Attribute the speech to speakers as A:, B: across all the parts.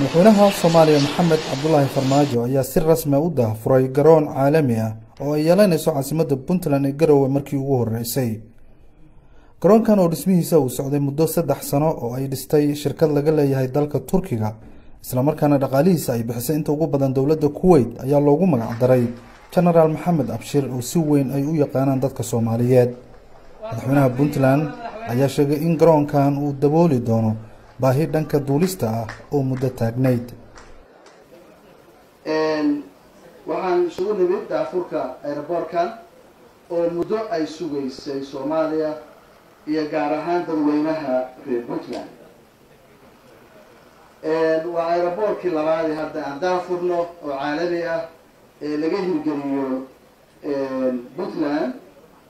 A: madaxweynaha soomaaliya maxamed cabdulaahi farmaajo ayaa si rasmi a u daahfuray garoon caalami ah oo ay yeelanayso caasimadda puntland ee garowe markii ugu horeysay garoonkan oo dhismihiisa uu socday muddo saddex sano oo ay dhistay shirkad laga leeyahay dalka turkiga islamarkaana dhaqaalihiisa ay bixisay inta ugu badan dowladda kuweyt ayaa loogu magacdaray genaraal maxamed abshir oo si weyn ay u yaqaanaan dadka soomaaliyeed madaxweynaha puntland ayaa sheegay in garoonkan uu dabooli doono baahi dhanka duulista ah oo muddo taagnayd
B: waxaan isugu nimid daafurka aeroboortkan oo muddo ay sugaysay soomaaliya iyo gaar ahaan dadweynaha reer puntland waa aeroboortkii labaadii hadda aan daafurno oo caalami ah ee laga hirgeliyo puntland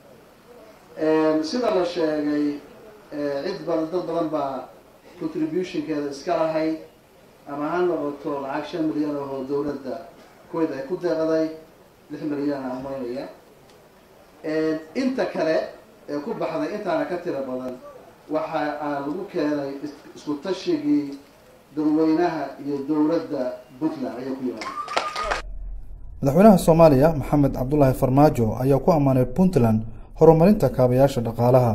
B: sida la sheegay cid badan dad badan baa contributionkeeda iska lahayd ama ha noqoto lacag shan milyan oo dowladda kuwait ay ku deeqday lix milyan aan maynaya inta kale ee ku baxday intaana ka tiro badan waxa aan lagu keenay isku tashigii dadweynaha iyo dowladda puntland ayay ku yimaada
A: madaxweynaha soomaaliya maxamed cabdulaahi farmaajo ayaa ku ammaanay puntland horumarinta kaabayaasha dhaqaalaha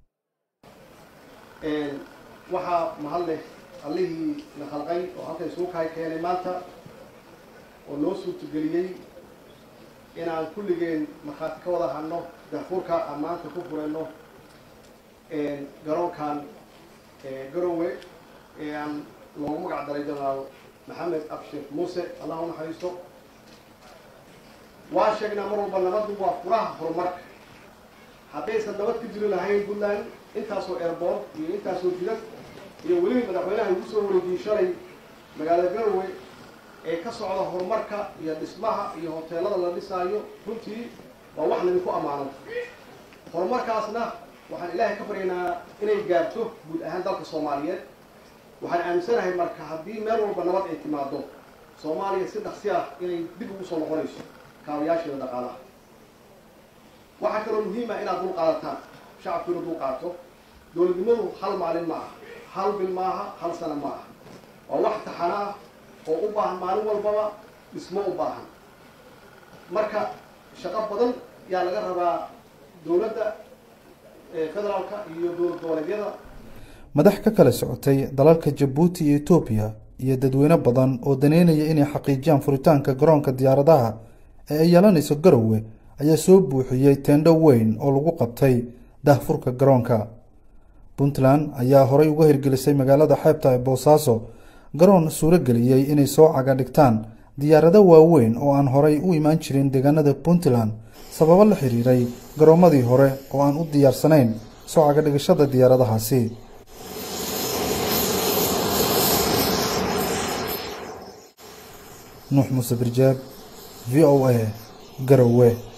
C: waxaa mahad leh allihii na khalqay oo halka isugu kahay keenay maanta oo noo suurtageliyey inaan kulligeen markhaati ka wada hadno daafurka aan maanta ku furayno garoonkan garowe ee aan loogu magac daray genaraal maxamed abshir muuse allah u naxariisto waa sheegnaa mar walba nabaddu waa furaha horumarka haddaysan nabad ka jiri lahayn puntland intaasoo airboort iyo intaasoo jidad iyo weliba madaxweynaha ugu soo wareejiyey shalay magaalada garowe ee ka socda horumarka iyo dhismaha iyo hoteelada la dhisaayo runtii waa wax laydinku ammaano horumarkaasna waxaan ilaahay ka baryaynaa inay gaarto guud ahaan dalka soomaaliyeed waxaan aaminsanahay marka haddii meel walba nabad ay timaado soomaaliya si dhaqsi ah inay dib ugu soo noqonayso kaabayaasheeda dhaqaalaha waxaa kaloo muhiim ah inaad dul qaadataan shacabku inuu dul qaato dowladnimadu hal maalin ma aha hal bil maaha hal sana ma aha waa wax taxana ah oo u baahan maalin walbaba dhismo u baahan marka shaqo badan yaa laga rabaa dowladda federaalka iyo dowlad goboleedyada
A: madax ka kala socotay dalalka jabuuti iyo etoobiya iyo dadweyne badan oo daneynaya inay xaqiijiyaan furitaanka garoonka diyaaradaha ee ay yeelanayso garowe ayaa soo buuxiyey teendho weyn oo lagu qabtay daahfurka garoonka puntland ayaa horey uga hirgelisay magaalada xeebta ee boosaaso garoon suuro geliyey inay soo caga dhigtaan diyaarado waaweyn oo aan horey u imaan jirin deegaanada puntland sababo la xiriiray garoomadii hore oo aan u diyaarsanayn soo cagadhigashada diyaaradahaasi nuux muuse birjaab v o a garowe